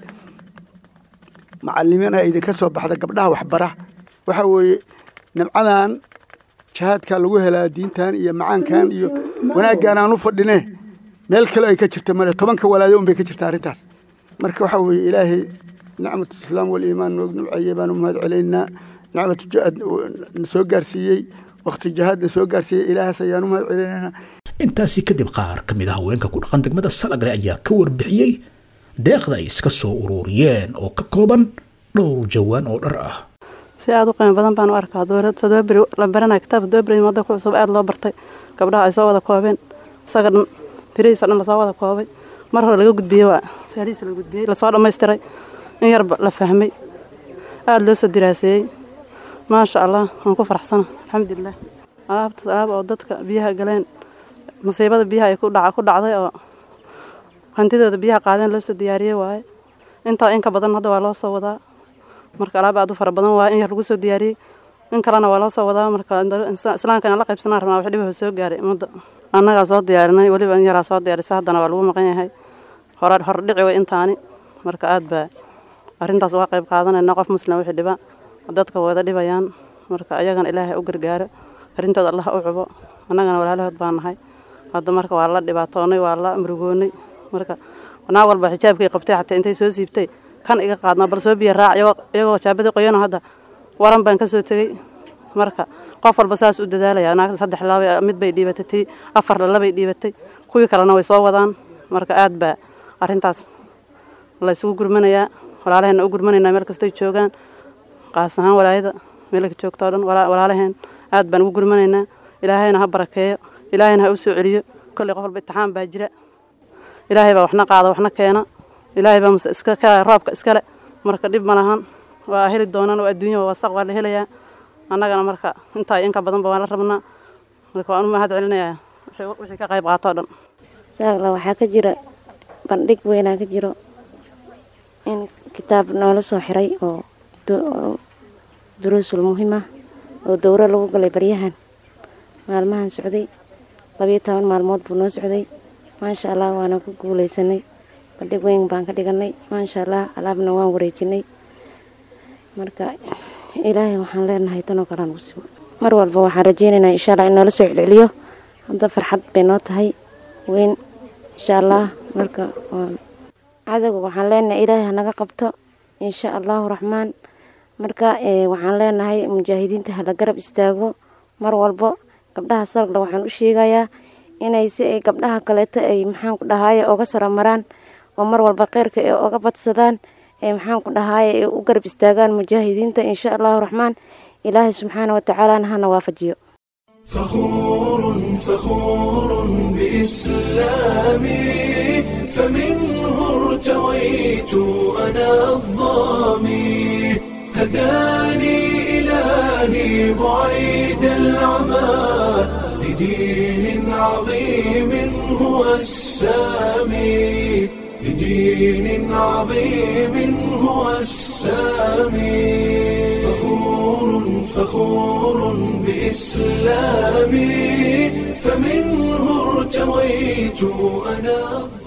Speaker 16: macalimiina idinka soo baxda gabdhaha waxbara waxa weeye nabcadan jihaadkaa lagu helaa diintan iyo macaankan iyo wanaaggaan aan u fadhine meel kale ay ka jirta male tobanka walaado unbay ka jirta arrintaas marka waxa weeye ilaahay nicmatu islaam waliimaan noog nubceeye baan u mahad celaynaa nicmatu jihaad na soo gaarsiiyey wakhti jihaad na soo gaarsiiyey ilaahaas ayaan u mahad celinaynaa
Speaker 2: intaasi kadib qaar ka mid ah haweenka ku dhaqan degmada salagle ayaa ka warbixiyey deeqda ay iska soo ururiyeen oo ka kooban dhowr jawaan oo dhar ah
Speaker 17: si aada u qiimo badan baan u arkaa todoba beri la baranaya kitaabka todoba beri wadda ku cusub aada loo bartay gabdhaha ay soo wada koobeen isaga dhan firihiisa dhan lasoo wada koobay mar hore laga gudbiyey waa faarihiisa la gudbiyey lasoo dhammaystiray in yarba la fahmay aada loo soo diraaseeyey maasha allah waan ku faraxsana alxamdulilah alaabtaas alaab oo dadka biyaha galeen musiibada biyaha ay ku dhacday oo hantidooda biyaha qaadeen loo soo diyaariyey waaye intaa in ka badan hadda waa loo soo wadaa marka alaab aad u fara badan waa in yar lagu soo diyaariyey in kalena waa loo soo wadaa marka islaamka inaan la qaybsanaan rabnaa wax dhibaha soo gaaray ummadda annagaa soo diyaarinay weliba in yaraa soo diyaarisay haddana waa lagu maqan yahay hore hore dhici way intaani marka aad baa arrintaas uga qayb qaadanayna qof muslim wixii dhiba dadka wada dhibayaan marka ayagana ilaahay u gargaaro arrintooda allah u cubo annagana walaalahood baa nahay hadda marka waa la dhibaatoonay waa la murugoonay marka naag walba xijaabkay qabtay xataa intay soo siibtay kan iga qaadnaa bal soo biya raac iyagoo jaabadii qoyano hadda waran baan ka soo tegey marka qof walba saas u dadaalaya naagta saddex laba mid bay dhiibatay tii afar labay dhiibatay kuwii kalena way soo wadaan marka aad baa arrintaas la isugu gurmanayaa walaalaheenna u gurmanaynaa meel kastay joogaan qaas ahaan walaayada meelka joogto o dhan walaalaheen aad baan ugu gurmanaynaa ilaahayna ha barakeeyo ilaahayna ha u soo celiyo kolley qof walba itixaan baa jira ilaahay baa waxna qaada waxna keena ilaahay baa mase iska ka roobka iskale marka dhib ma lahan waa heli doonaan oo adduunya waa wasaq waa la helayaa annagana marka intaa inka badanba waan la rabnaa marka waan u mahad celinayaa wixii ka qayb qaato o dhan
Speaker 18: saaqla waxaa ka jira bandhig weynaa ka jiro in kitaab noola soo xiray oo duruusul muhiim ah oo dowro lagu galay baryahan maalmahan socday labiyo toban maalmood buu noo socday maasha allah waana ku guuleysanay bandhig weyn baan ka dhiganay maasha allah alaabna waan wareejinay marka ilaahay waxaan leenahay tanoo kalean ugu sibo mar walba waxaan rajeynaynaa insha allah in noola soo celceliyo hadda farxad bay noo tahay weyn insha allah marka cadowga waxaan leenahay ilaahay hanaga qabto insha allahu raxmaan marka waxaan leenahay mujaahidiinta hala garab istaago mar walbo gabdhaha salagla waxaan u sheegayaa inay si ay gabdhaha kaleeto ay maxaanku dhahaaye oga saro maraan oo mar walba kheyrka ay oga badsadaan ee maxaanku dhahaaye ay u garab istaagaan mujaahidiinta insha allahu raxmaan ilaahay subxaana watacaalana hana waafajiyo
Speaker 1: فخور فخور بإسلامي فمنه ارتويت أنا الظامي هداني إلهي بعيد العمى لدين عظيم هو السامي لدين عظيم هو السامي فخور فخور بإسلامي فمنه ارتويت أنا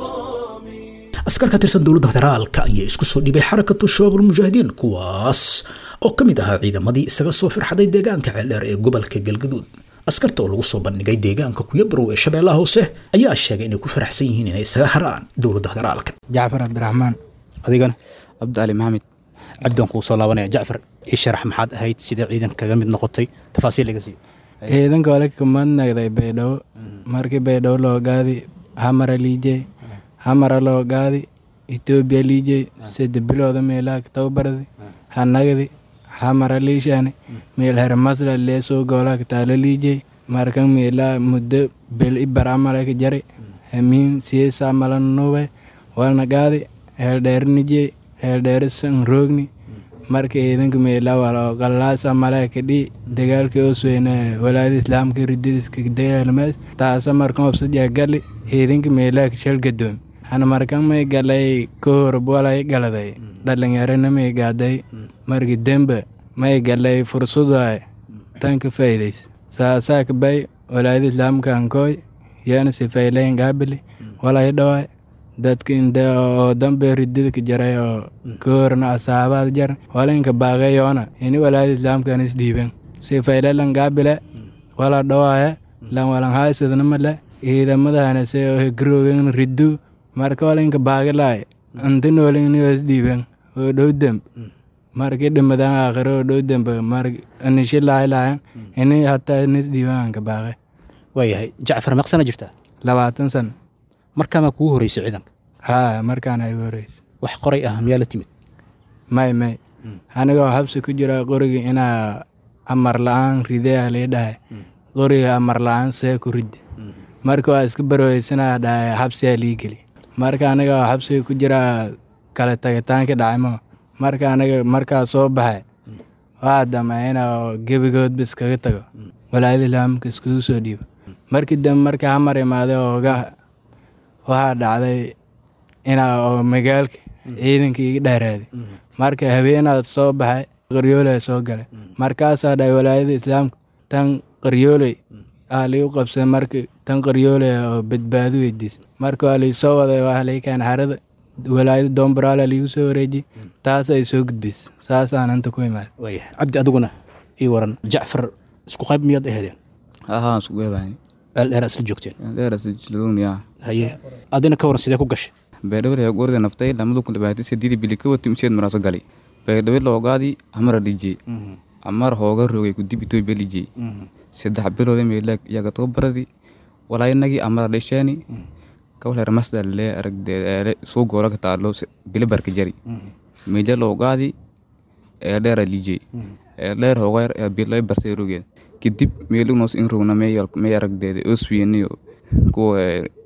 Speaker 2: askar ka tirsan dowladda federaalka ayaa isku soo dhibay xarakatu shabaabul mujaahidiin kuwaas oo ka mid ahaa ciidamadii isaga soo firxaday deegaanka ceeldheer ee gobolka galgaduud askarta oo lagu soo bandhigay deegaanka kuyabarow ee shabeellaha hoose ayaa sheegay inay ku faraxsan yihiin inay isaga haraan dowladda federaalka
Speaker 19: jacfar cabdiraxmaan
Speaker 2: adigana
Speaker 19: cabdicali maxamed
Speaker 2: cabdian kuu soo laabanaya jacfar ii sharax maxaad ahayd sidee ciidan kaga mid noqotay tafaasiil laga siiyo
Speaker 19: ciidanka ole kamad nagday baydhabo markii baydhabo loo gaadi hamara liijey hamara loo gaadi etoobiya liijey sida bilooda meelaha tababaradi hanagdi hamara liishani meel hermasla leesoo goolaka taalo liijey markan meelaa muddo bel i baramalaka jari hamiin siyeesa malan nube walna gaadi eeldheerinijey eeldheeri san roogni marka ciidanka meelaa walo qalaasa malaka dhi dagaalka osweyne walaada islaamka ridadiska dagaalmaas taasa markan obsaja gali ciidanka meelaa shal gadoom hana markan may galay kohor walay galaday dhalinyarana may gaaday marki dembe may galay fursaday tanka faa'iidays saasaa kabay walaada islaamka ankoy yana sifaylayn gaabili walay dhawaay dadka inte oo dambe ridadka jaray oo kahorna asaabaad jar walinka baaqeyoona ini walaada islaamkan isdhiiben sifaylalan gaabile wala dhawaaya lan walan haysadna male ciidamadahana se hegroogan riddu marka walinka baagilaay anta noolingni isdhiiben oo dhow demb marki dhimadan aakhiro oo dhow dembe mar anishi laaylayan ini hataa nisdhiiban ka baaqe
Speaker 2: waayahay jacfar meeqsana jirtaa
Speaker 19: labaatan sano
Speaker 2: markaamaa kugu horeysay ciidanka
Speaker 19: haa markaana igu horeysa
Speaker 2: wax qoray ah miyaa la timid
Speaker 19: may may anigoo xabsi ku jira qoriga inaa amar la-aan ridea lii dhahay qoriga amar la-aan see ku ridde marka waa iska barweysanaa dhahay xabsiyaa lii geli marka anigoo xabsiga ku jira kale tagitaanka dhacaymo marka aniga markaa soo baxay waa damay inaa gebigoodba iskaga tago walaayada islaamka iskugu soo dhiibo markii dambe markii hamar imaaday ooga waxaa dhacday inaa oo magaalka ciidanka iga dheeraaday marka habeenaad soo baxay qaryooley soo galay markaasaa dhahay walaayada islaamka tan qaryooley aa liigu qabsay marka tan qaryooley oo badbaado weydiisay marka waa liisoo waday waa lii keen xarada walaayada doombaraala liigu soo wareejiyey taas ay soo gudbaysay saasaan inta ku imaaday
Speaker 2: waayahay cabdi adiguna ii waran jacfar isku qayb miyaad aheedeen
Speaker 20: ahaa isku qeybayn
Speaker 2: eeldheer isla joogteen
Speaker 20: eeldheer isla joogniya
Speaker 2: haye adina ka waran sidee ku gashay
Speaker 20: baydhabo yaa goorda naftay lamadu kun dhibaatay sideedi bili ka wati mseed maraaso gali baydhabo loogaadi amara dhijey amar hooga rogay kudib itoobiya lijey saddex bilooda meelaag iyaga tababaradi walaynagii amara dhisheeni kawleer masdal lee aragdeele suu goola ka taalo bilibarka jari meja loogaadi eeldheera lijey eeldheer hooga bilay barsay rogeed kadib meelugnoos in rogna may aragdeeda oswiyeniyo kuwa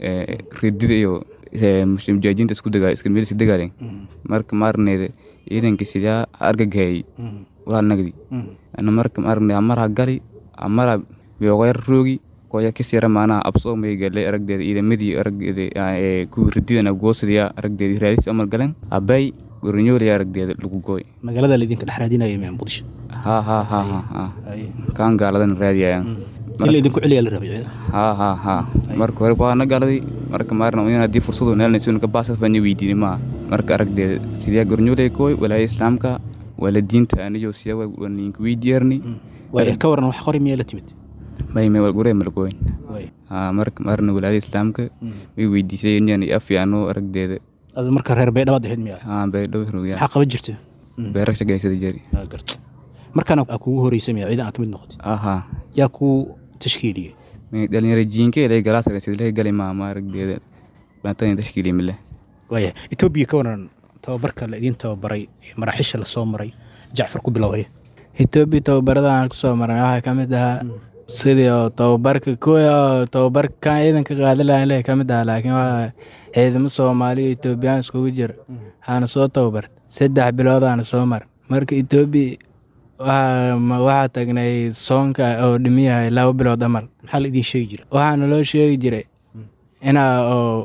Speaker 20: ridida iyo mujaajiinta isku dagaa iska meel si dagaaleen marka maarneeda ciidanka sidaa argagaayay waa nagdi ana marka maaragna amara gali amara bioqeer roogi koya kasira maanaha absoo may galay aragdeeda ciidamadii aragdeeda ee kuwii rididana goosadiya aragdeeda raadis amal galeen abay goronyoolaya aragdeeda lagu gooy
Speaker 2: magaalada laydinka dhex raadinaya mee muqdisho
Speaker 20: ha ha ha ha ha kaan gaaladan raadiyayaan
Speaker 2: in laydinku celiyaa la rabay
Speaker 20: ha ha ha marka hore waana galaday marka maarna in haddii fursadu neelnayso ka baasas baan weydiinay maa marka aragdeeda sidee goronyoolay kooy walaaya islaamka waalidiinta aniyo siya waninka weydiyaarni
Speaker 2: ka waran wax qori miyaa la timid
Speaker 20: may may walgure malgoyn marka maarna walaada islaamka way weydiisay inaan afiano aragdeeda
Speaker 2: ad marka reer baydhabaad ahayd miyaa
Speaker 20: haa baydhabo roogyaa
Speaker 2: maxaa qaban jirta
Speaker 20: beera shaqaysada jari
Speaker 2: markaana aa kugu horeysa miyaa ciidan aa ka mid noqotid
Speaker 20: aha
Speaker 2: yaa kuu tashkiiliyey
Speaker 20: may dhalinyaro jiinkeeda ay galaas sidlee gali maama aragdeeda baantani tashkiiliya mile
Speaker 2: waaya etoobiya ka waran tababarka la idiin tababaray maraaxiisha lasoo maray jacfar ku bilowaya
Speaker 19: etoobiya tababarada aan kusoo maray waxaa ka mid ahaa sidii oo tababarka kuwii oo tababarka kan ciidanka qaadi lahayn leh ka mid ahaa laakiin waa ciidamo soomaaliya etoobiyaan iskugu jira waxaana soo tababar saddex bilood aana soo mar marka etoobiya waxaa tagnay soonka oo dhimiyahay laba bilood amal
Speaker 2: maxaa la idiin sheegi jira
Speaker 19: waxaana loo sheegi jiray inaa oo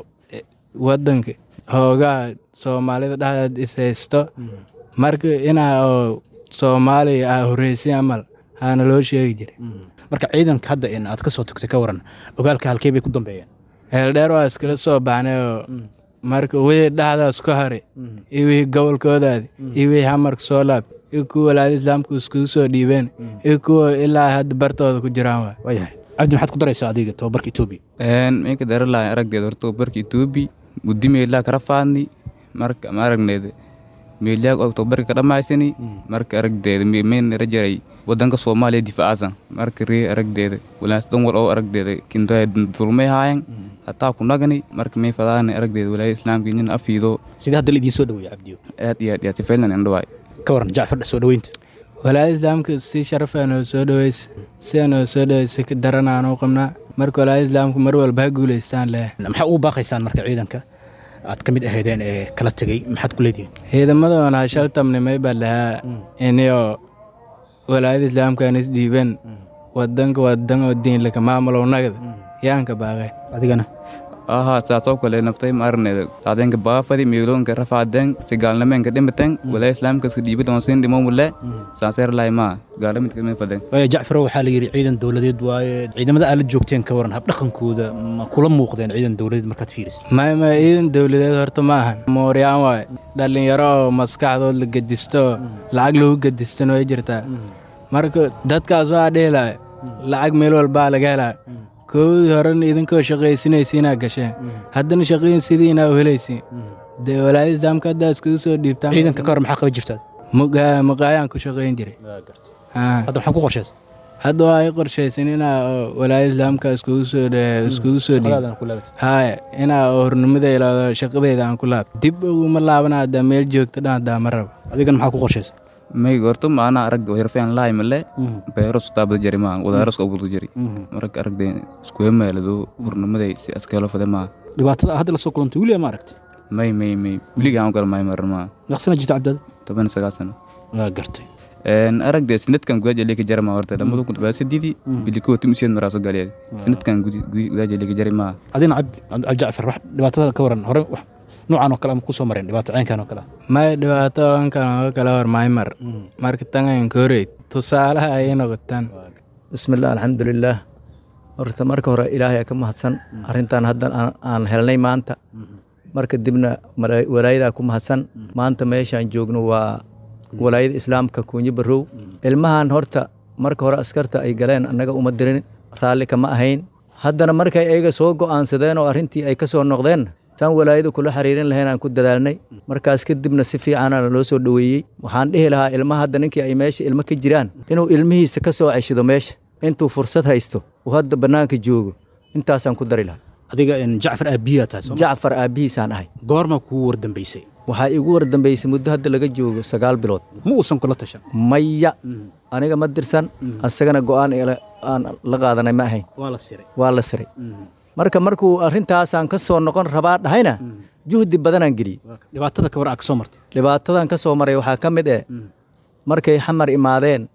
Speaker 19: wadanka hoogaa soomaalida dhexdeed ishaysto marka inaa oo soomaaliya aa horreysay amal aana loo sheegi jiray
Speaker 2: marka ciidanka hadda in aad ka soo tagtay ka waran ogaalka halkee bay ku dambeeyeen
Speaker 19: heeldheer waa iskala soo baxnay oo marka wixii dhexdaas ku haray iyo wixii gobolkoodaadi iyo wixii hamarka soo laab iyo kuwa walaada islaamka iskugu soo dhiibeen iyo kuwa ilaa hadda bartooda ku jiraan waay
Speaker 2: waayahay cabdi maxaad ku daraysaa adiga tababarka etoobiya
Speaker 20: minka daralahay aragdeeda horta tababarka etoobiya muddi meelaa kala faadni marka ma aragneeda meelyaa og tababarka ka dhammaysani marka aragdeeda meen rajaray wadanka soomaaliya difaacasan marka ree aragdeeda walaas dhan wal oo aragdeeda kindoya dulmay haayan hataa ku nagani marka may fadaana aragdeeda walaaya islaamka nin afiido
Speaker 2: sidee hadda la idiin soo dhaweeya cabdiyo
Speaker 20: aad iyo aad iyo aad sifaylan indhawaay
Speaker 2: ka waran jacfar soo dhaweynta
Speaker 19: walaada islaamka si sharafaa noo soo dhaweysa sidaa noo soo dhaweysa ka daranaa noo qabnaa marka walaada islaamka mar walba ha guulaystaan leh
Speaker 2: maxaa ugu baaqaysaan marka ciidanka aad ka mid ahaydeen ee kala tegey maxaad ku leedihiin
Speaker 19: ciidamadoona shal tamnimay baa lahaa inio walaayada islaamkaan isdhiibeen wadanka wadan oo diinlaka maamulow nagda yaanka baaqeen
Speaker 2: adigana
Speaker 20: aha saasoo kale naftay maarneeda saadeenka baafadi miiloonka rafaadeen si gaalnameenka dhimateen walaa islaamka isku dhiibi doonsiin dhimomule saaseer lahay maa gaalamidka mid fadeen
Speaker 2: waaya jacfaro waxaa la yidhi ciidan dowladeed waaye ciidamada aad la joogteen ka waran habdhaqankooda ma kula muuqdeen ciidan dowladeed markaad fiiris
Speaker 19: may may ciidan dowladeed horta ma ahan mooryaan waaye dhallinyaro oo maskaxdood la gedisto lacag lagu gedistan way jirtaa marka dadkaas waa dhihi lahay lacag meel walbaa laga helaa koodii horena idinkoo shaqaysinaysiinaa gasheen haddana shaqayn sidiinaa u helaysiin dee walaayada islaamka haddaa iskugu soo dhiibtaan
Speaker 2: ciidanka ka hor maxaa qaban jirtaa
Speaker 19: maqaayaan ku shaqayn jiray
Speaker 2: hadda maxaa ku qorshaysa
Speaker 19: hadda waa i qorshaysan inaa walaayada islaamka iskugu soo iskugu soo dhiib haya inaa hornimada ilaado shaqadeyda aan ku laab dib uguma laabana haddaa meel joogto dhan haddaa ma rabo
Speaker 2: adigana maxaa ku qorshaysa
Speaker 20: may gorto maana aragda hirfeen lahay male beero sutaabada jari maa wadaaroska ubulda jari marka aragda iskuhe maalado hurnimaday si askeelo fade maa
Speaker 2: dhibaatada hadda lasoo kulantay weliga ma aragtay
Speaker 20: may may may weliga aan kala may maran maa
Speaker 2: naqsana jirta cabdaada
Speaker 20: toban sagaal sano
Speaker 2: waa gartay
Speaker 20: aragde sinadkan gudajalika jara maa horta lamada kun toban sadidi biliko timisiyeed maraaso galiyeed sinadkan gudajalika jari maa
Speaker 2: adina cabdi jacfar wax dhibaatada ka waran hore noocan oo kale ama kusoo mareen dhibaato caynkan oo kale
Speaker 19: may dhibaato ankan oo kale hor may mar marka tangayn koreyd tusaalaha ayay noqotaan
Speaker 21: bismillah alxamdulilaah horta marka hore ilaahay ka mahadsan arrintan haddan aan helnay maanta marka dibna walaayadaa ku mahadsan maanta meeshaan joogno waa walaayada islaamka kuunyo barow ilmahan horta marka hore askarta ay galeen annaga uma dirin raalli kama ahayn haddana markay ayaga soo go'aansadeen oo arrintii ay ka soo noqdeen saan walaayada kula xiriirin lahayn aan ku dadaalnay markaas kadibna si fiicana loo soo dhoweeyey waxaan dhihi lahaa ilmaha hadda ninkii ay meesha ilmo ka jiraan inuu ilmihiisa ka soo ceshido meesha intuu fursad haysto uu hadda bannaanka joogo intaasaan ku dari lahaa
Speaker 2: adiga jacfar aabbiyaa tahay
Speaker 21: jacfar aabbihiisaan ahay
Speaker 2: goorma kuu wardambaysay
Speaker 21: waxaa igu wardambaysay muddo hadda laga joogo sagaal bilood
Speaker 2: ma uusan kula tashan
Speaker 21: maya aniga ma dirsan asagana go'aan aan la qaadanay ma ahayn
Speaker 2: waa la siray
Speaker 21: waa la siray marka markuu arrintaasaan ka soo noqon rabaa dhahayna juhdi badanaan geliyey
Speaker 2: dhibaatada ka war aa ka soo martay
Speaker 21: dhibaatadan ka soo maray waxaa ka mid eh markay xamar imaadeen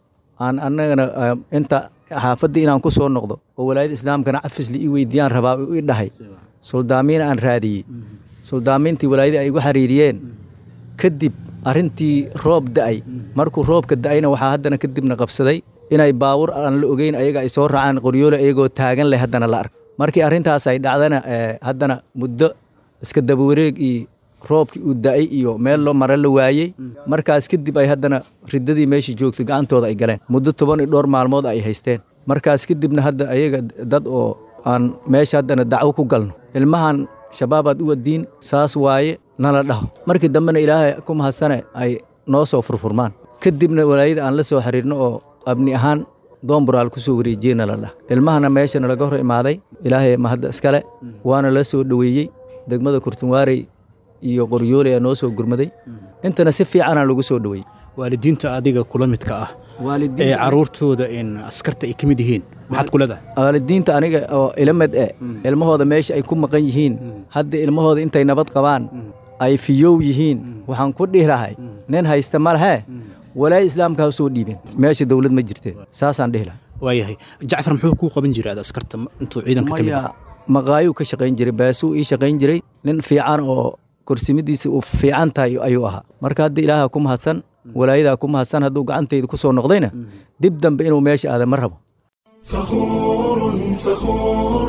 Speaker 21: aan annagana inta xaafaddii inaan ku soo noqdo oo walaayada islaamkana cafisli ii weydiiyaan rabaa i dhahay suldaamiina aan raadiyey suldaamiintii walaayadii ay igu xiriiriyeen kadib arrintii roob da'ay markuu roobka da'ayna waxaa haddana kadibna qabsaday inay baawur aan la ogeyn ayaga ay soo raacaan qoryoole iyagoo taagan leh haddana la ark markii arrintaas ay dhacdana haddana muddo iska dabawareeg iyo roobkii uu da'ay iyo meel loo mare la waayey markaas kadib ay haddana riddadii meeshii joogtay gacantooda ay galeen muddo toban iyo dhowr maalmood ay haysteen markaas kadibna hadda ayaga dad oo aan meesha haddana dacwo ku galno ilmahan shabaabaad u wadiin saas waaye nala dhaho markii dambena ilaahay ku mahadsane ay noo soo furfurmaan kadibna walaayada aan la soo xiriirno oo abni ahaan doomburaal ku soo wareejiyey nala dhah ilmahana meeshana laga hor imaaday ilaahay mahadda iskale waana la soo dhoweeyey degmada kurtunwaarey iyo qoryoole ayaa noo soo gurmaday intana si fiicanaa lagu soo dhoweeyey
Speaker 2: waalidiinta adiga kula midka ah ee caruurtooda askarta ay ka mid yihiin maxaad ku leedahay
Speaker 21: waalidiinta aniga oo ilamid e ilmahooda meesha ay ku maqan yihiin hadda ilmahooda intay nabad qabaan ay fiyow yihiin waxaan ku dhihi lahay nin haysta ma lehee walaaya islaamka ha soo dhiibeen meesha dowlad ma jirte saasaan dhihi lahay
Speaker 2: waayahay jacfar muxuu kuu qaban jiray aad askarta intuu ciidanka ka mid ah
Speaker 21: maqaayuu ka shaqayn jiray baasuu ii shaqayn jiray nin fiican oo korsimadiisa uu fiican tahay ayuu ahaa marka hadda ilaaha ku mahadsan walaayadaa ku mahadsan hadduu gacantayda ku soo noqdayna dib dambe inuu meesha aada ma rabo
Speaker 1: فخور فخور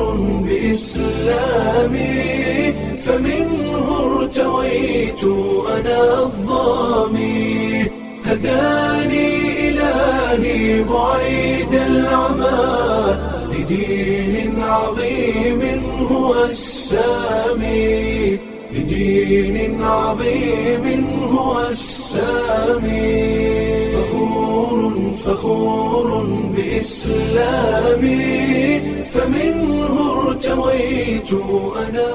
Speaker 1: بإسلامي فمنه ارتويت أنا الظامي هداني إلهي بعيد العمى لدين عظيم هو السامي لدين عظيم هو السامي فخور فخور بإسلامي فمنه ارتويت أنا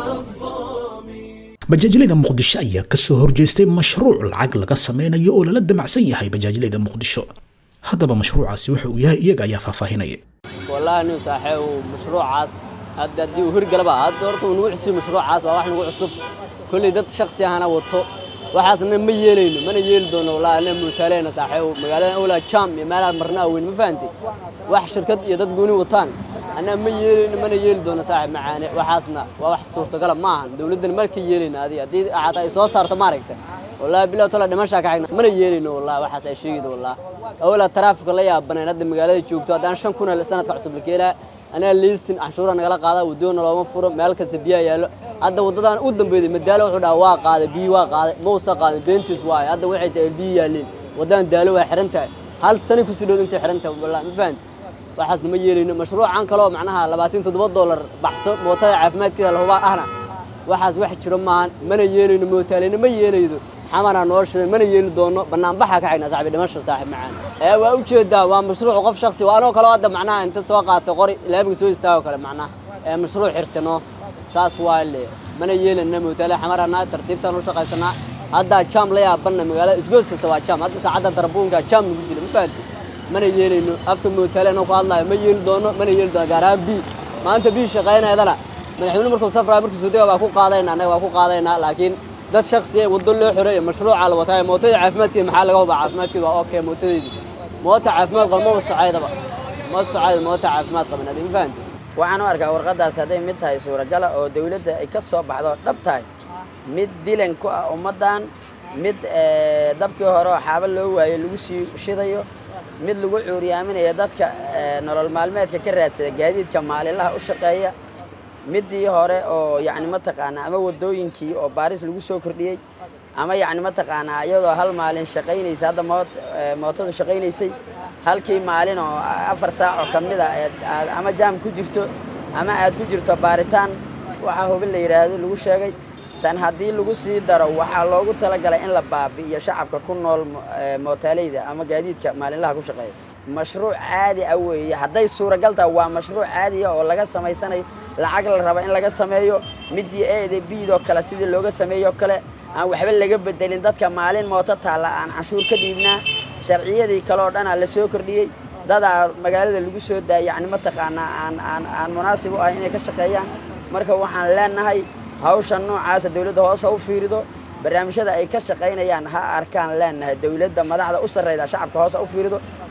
Speaker 2: bajaajilada muqdisho ayaa ka soo horjeestay mashruuc lacag laga sameynayo oo lala damacsan yahay bajaajilada muqdisho haddaba mashruucaasi waxa uu yahay iyaga ayaa faahfaahinaya
Speaker 4: wallaahi nin saaxiib mashruucaas hadda haddii uu hirgalaba hadda horta uu nagu cusub mashruucaas waa wax nagu cusub kolley dad shaksi ahana wato waxaasna ma yeelayno mana yeeli doono wallaahi ana muutaaleyna saaxiib magaalada awlaa jam iyo meelaha marna aweyn ma fahantay wax shirkad iyo dad gooni wataan anaa ma yeelayno mana yeeli doono saaxiib macaane waxaasna waa wax suurtagala ma ahan dowladdan marka yeelayno adiga haddii xataa ay soo saarto maaragta wallaahi bilow tala dhimashaa ka xigna mana yeelayno wallaahi waxaas ay sheegaydo wallaahi awlaa taraafika la yaabaneen hadda magaalada joogto haddaan shan kuna sanadka cusub la keenaa anaa liisin canshuura nagala qaada wadoona looma furo meel kasta biyaa yaallo hadda waddadan u dambeeyday madaalo wuxuu dhaha waa qaaday biyi waa qaaday mausa qaaday beentiis waaye hadda waxay tahay biyi yaalleen waddadan daalo waa xiran tahay hal sani kusii dhow intay xiran tahay wallaahi ma fahanti waxaasna ma yeelayno mashruucan kaloo macnaha labaatan toddoba dollar baxso mootada caafimaadkeeda lahubaa ahna waxaas wax jiro maahan mana yeelayno mootaaleyna ma yeelaydo xamanaa noo shidan mana yeeli doono banaanbaxa ka xigna saaxiib dhimasho saaxiib macaan ee waa u jeedaa waa mashruuc qof shaksi waa anoo kaloo hadda macnaha inta soo qaatay qori laamiga soo istaago kale macnaha ee mashruuc xirtano saas waa le mana yeelana mootaale xamarana tartiibtaan u shaqaysanaa haddaa jaam la yaabanna magaalada isgoos kasta waa jaam hadda saacadda darbuunka jaam lagu jiro ma fahanti mana yeelayno afka mootaale anoo ku hadlayo ma yeeli doono mana yeeli doono gaar ahaan bi maanta bi shaqaynaydana madaxweyne markuu safraayo markuu soo dega waa ku qaadayna annaga waa ku qaadaynaa laakiin dad shaksiya waddo loo xoreeyo mashruuca la wataa mootada caafimaadkeeda maxaa laga hubaa caafimaadkeeda waa okay mootadeedii moota caafimaad qaba ma socaydaba ma socayda moota caafimaad qaban adii ma fahanti
Speaker 22: waxaan u arkaa warqaddaas hadday mid tahay suuragala oo dawladda ay ka soo baxdo dhab tahay mid dilan ku ah ummaddan mid dabkii hore oo xaaba loo waayo lagu sii shidayo mid lagu cuuriyaaminayo dadka nolol maalmeedka ka raadsada gaadiidka maalinlaha u shaqeeya middii hore oo yacni mataqaanaa ama waddooyinkii oo baaris lagu soo kordhiyey ama yacni mataqaanaa iyadoo hal maalin shaqaynaysa hadda moot mootadu shaqaynaysay halkii maalin oo afar saac oo ka mid a aad ama jaam ku jirto ama aad ku jirto baaritaan waxaa hubin la yidhaahdo lagu sheegay tan haddii lagu sii daro waxaa loogu talagalay in la baabi'iyo shacabka ku nool mootaaleyda ama gaadiidka maalinlaha ku shaqeeya mashruuc caadi ah weeye hadday suuragal tahay waa mashruuc caadi ah oo laga samaysanayo lacag la raba in laga sameeyo midii eeda biidoo kale sidii looga sameeyoo kale aan waxba laga bedelin dadka maalin mooto taalla aan canshuur ka dhiibnaa sharciyadii kale oo dhanaa la soo kordhiyey dadaa magaalada lagu soo daayay yacni mataqaanaa aan aan aan munaasib u ah inay ka shaqeeyaan marka waxaan leenahay hawshan noocaasa dawladda hoose u fiirido barnaamijyada ay ka shaqaynayaan ha arkaan leenahay dawladda madaxda u sarrayda shacabka hoose u fiirido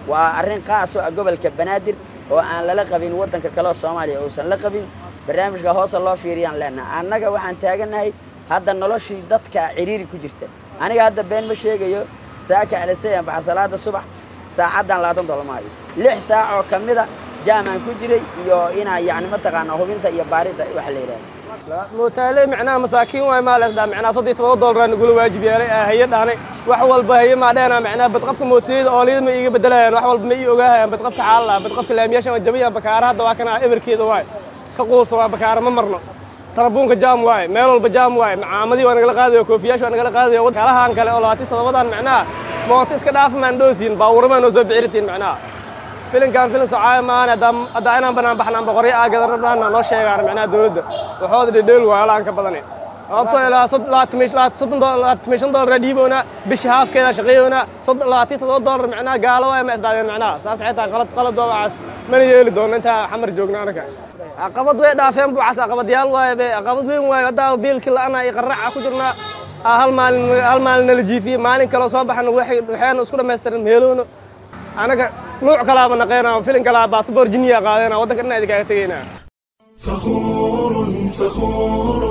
Speaker 22: waa arrin qaas oo ah gobolka banaadir oo aan lala qabin waddanka kale oo soomaaliya uusan la qabin barnaamijka hoosa loo fiiriyaan leenaha annaga waxaan taagannahay hadda noloshii dadka ciriiri ku jirta aniga hadda been ma sheegayo saaka alisayaan baxa salaada subax saacaddan labaatan dollar maayo lix saac oo ka mida jaamaan ku jiray iyo inaa yacni mataqaanaa hubinta iyo baarida waxa la yidhahda
Speaker 3: mootaale micnaha masaakiin waay maa leesdaa micnaha soddon iyo todoba doolar nagula waajib yeelay aa haye dhaanay wax walba haye maa dheena micnaha badqabka mootooyada ooliyada ma iiga bedelayaan wax walba ma ii ogaahayaan badqabka xaalala badqabka laamiyaashan waa jabayaan bakaara hadda waa kana eberkeeda waay ka quusa waa bakaara ma marno tarabuunka jaam waaye meel walba jaam waaye macaamadii waa nagala qaadayo koofiyaash waa nagala qaadayo kalahaan kale oo labaatan toddobadan micnaha mooto iska dhaafa maan dhoosiin baawuramaa noo soo bixiritiin micnaha filinkan filin socaaya maahan haddaa inaan banaan baxnaan boqoryo aa gadan rabnaan noo sheegaan micnaha dowladda waxooda dhedheel waayo alaan ka badani sababtoo ilaa soddon shan doolar dhiiboona bishi haafkeeda shaqeeyoona labaatan toddoba doolar micnaha gaalo waay ma isdhaadeen micnaha saas xitaa qalad qaladoodacaas mana yeeli doono intaa xamar joogna anaka caqabad way dhaafeen buucas caqabadyaal waaye be caqabad weyn waaye haddaa biilkii la'ana iyo qarraca ku jirnaa hal maalin hal maalin nala jiifiyey maalin kaloo soo baxana waxayna isku dhammaystiran meelowno anaga nuuc kalaaba naqeynaa filin kalaa baasboor jiniya qaadena waddanka dhan idinkaga tegaynaa
Speaker 1: فخور فخور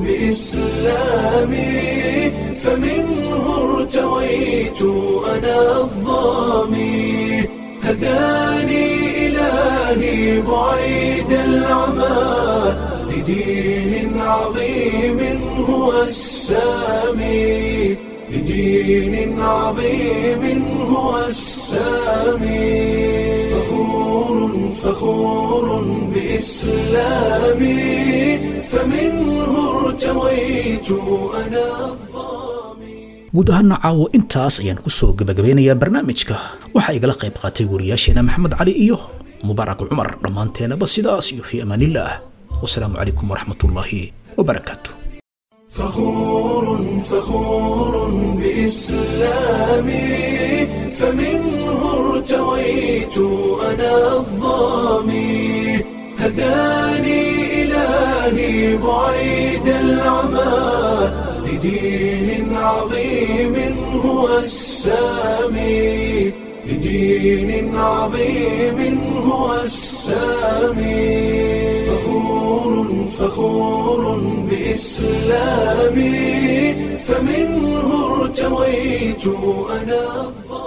Speaker 1: بإسلامي فمنه ارتويت أنا الظامي هداني إلهي بعيد العمى لدين عظيم هو السامي لدين عظيم هو السامي فخور فخور بإسلامي فمنه ارتويت أنا
Speaker 2: guud ahaana caawo intaas ayaan ku soo gebagabeynayaa barnaamijka waxaa igala qayb qaatay wariyaasheena maxamed cali iyo mubaarak cumar dhammaanteenaba sidaas iyo fii amaanillaah wasalaamu calaykum waraxmatullaahi wabarakaatu
Speaker 1: فخور فخور بإسلامي فمنه ارتويت أنا الظامي هداني إلهي بعيد العمى لدين عظيم هو السامي لدين عظيم هو السامي فخور فخور بإسلامي فمنه ارتويت أنا الظالم